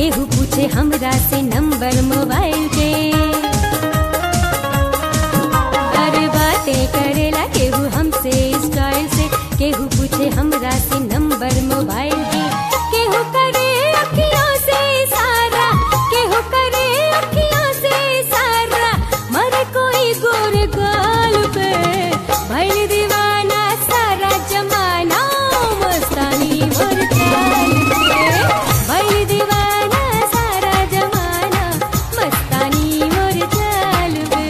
केहू पूछे हमरा से नंबर मोबाइल के अरे बातें करेला केहू हमसे स्टाइल से केहू पूछे हमरा से नंबर मोबाइल के केहू करे अखियों से सारा केहू करे अखियों से सारा मर कोई गोर गाल पे भइल दीवाना सारा जमाना मस्तानी मोर चाल पे भइल दीवाना सारा जमाना मस्तानी मोर चाल पे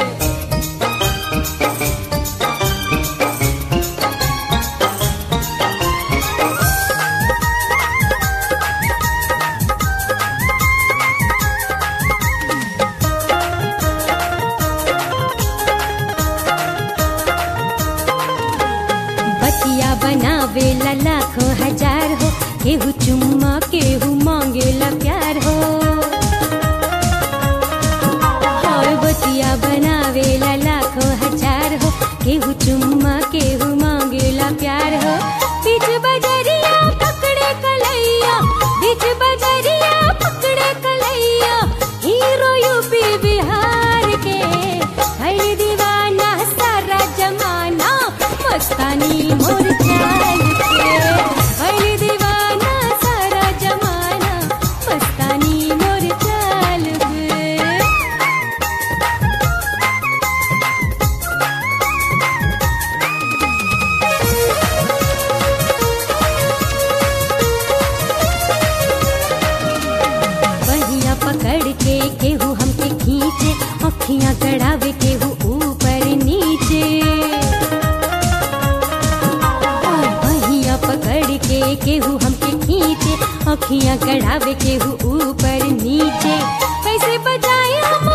बतिया बनावेला लाखों हजार हो केहू चुम्मा केहू मांगेला प्यार हो और बतिया बनावेला लाखों हजार हो केहू चुम्मा केहू मांगेला प्यार हो बीच बजरिया पकड़े कलैया बीच बजरिया पकड़े कलैया हीरो यूपी बिहार के हर दीवाना सारा जमाना मस्तानी मोर चाल पे हर दीवाना सारा जमाना मस्तानी मोर चाल पे बहिया पकड़ के केहू हमके खींचे अखियां गड़ावे केहू ऊपर नीचे बहिया पकड़ के केहू हमके खींचे अखियां गड़ावे केहू ऊपर नीचे कैसे बजाए हम